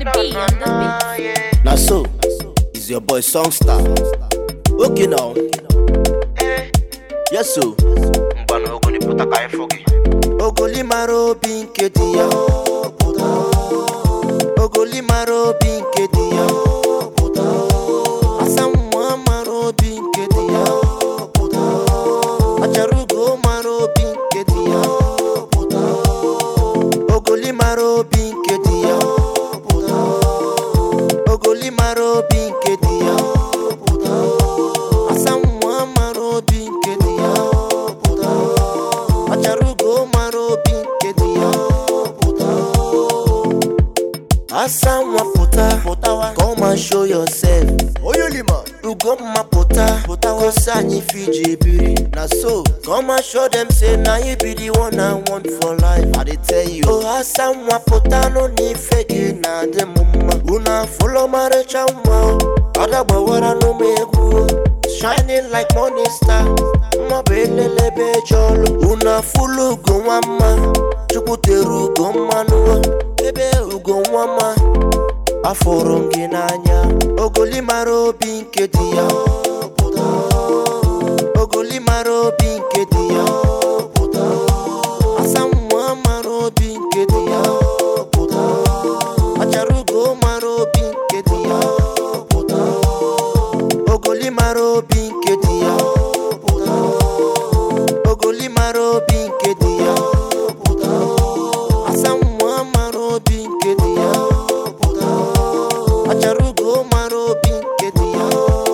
B on the beat. Now so, is your boy Songstar. Okay now. Yes so. ngwanụ ogonipụta ka anyị fụ gị Ogoli mara obi nke di ya. Ogoli mara obi nke di ya. Asa nwa mara obi nke di ya. Achara ugo mara obi nke di ya. Ogoli mara obi nke di ya. Ogoli mara obi nke di ya. Asa nwa mara obi nke di ya. Achara ugo mara obi nke di ya. Asa nwa pụta, come and show yourself. Oyolima, Ugomma pụta, gosi anyị fiji biri. Na so, come and show them say na you be the one I want for life. I dey tell you. Oh, asa nwa pụta nụ n'ife gị na-adị m mma. Unu afụlọ marịcha nwa o, ada gbawara n'ụmụ egwu o. Shining like morning star, mma bụ elelebe eje ọlụ. Unu afụlụ ugo nwa mma, Chukwu tere ugo mmanụ o. ebe ugo nwa mma afụrụ m gị n'anya ogoli mara obi nke di ya ogoli mara obi nke di ya asa nwa mara obi nke di ya achara ugo mara obi nke di ya ogoli mara obi nke di ya ogoli mara obi nke di ya asa nwa mara obi nke di ya achara ugo mara obi nke di ya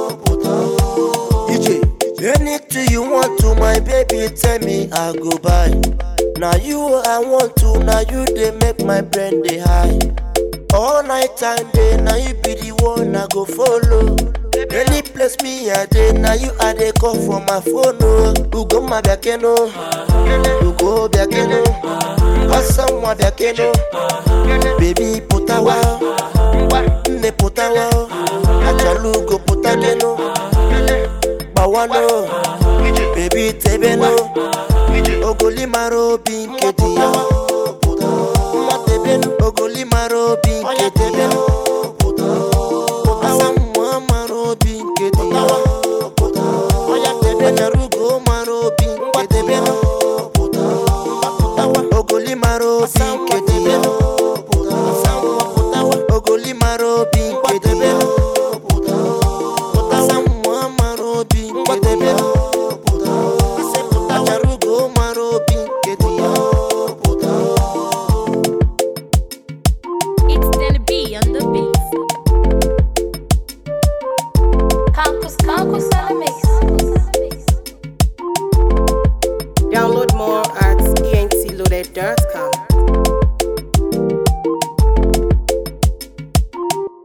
ije anything you want to my baby tell me i go buy na you i want to na you dey make my brain dey high all night and day na you be the one i go follow any place me i dey na you i dey call for my phone o ugomma biakeno ugo biakeno asanwa biakeno baby pụtawa nne pụtawa achala ugo pụtakeno gbawano baby tebeno ogoli mara obi nke di ya nwa tebenu ogoli mara obi nke di ya asa nwa mara obi nke di ya achara ugo mara obi nke di ya ogoli mara obi nke di ya ogoli mara obi nke di ya asa nwa mara obi nke di ya achara ugo mara obi nke di ya It's Danny B on the beat. Campus, campus on the mix. Download more at entloaded.com.